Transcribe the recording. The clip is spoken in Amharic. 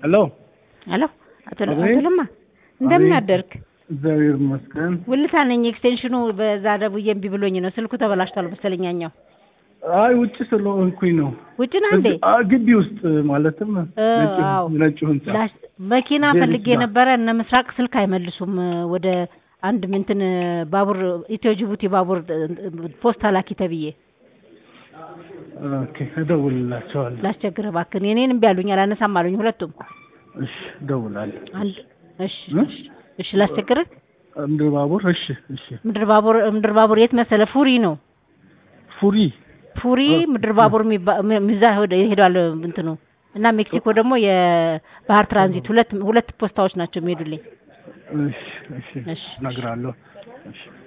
ሄሎ ሄሎ አቶ ለ- አቤት። አቶ ለማ እንደምን አቤት። አደርክ? እግዚአብሔር ይመስገን። ውልታ ነኝ። ኤክስቴንሽኑ በዛ ደውዬ እምቢ ብሎኝ ነው። ስልኩ ተበላሽቷል መሰለኝ ያኛው። አይ ውጭ ስለሆንኩኝ ነው። ውጭ ነህ እንዴ? እዚህ- አ ግቢ ውስጥ ማለትም እ፣ ነጩ- አዎ። ነጩ ህንጻ ላሽ- መኪና ዜሪት ፈልጌ ጋር። ነበረ። እነ ምስራቅ ስልክ አይመልሱም። ወደ አንድ ምንትን ባቡር ኢትዮ ጅቡቲ ባቡር ፖስታ ላኪ ተብዬ ኦኬ፣ እደውልላቸዋለሁ። ላስቸግረ እባክህን። የኔን እምቢ አሉኝ፣ አላነሳም አሉኝ ሁለቱም። እሺ፣ እደውላለሁ። አንድ እሺ እ? እሺ፣ እሺ ላስቸግርህ። ምድር ባቡር። እሺ፣ እሺ። ምድር ባቡር ምድር ባቡር የት መሰለ? ፉሪ ነው ፉሪ ፉሪ እ፣ ምድር ባቡር የሚባ- ም- እዛ ሄደ- ሄዷል እንትኑ እና ሜክሲኮ ደግሞ የባህር ትራንዚት ሁለት ሁለት ፖስታዎች ናቸው የሚሄዱልኝ። እሺ፣ እሺ፣ እሺ። እነግርሃለሁ። እሺ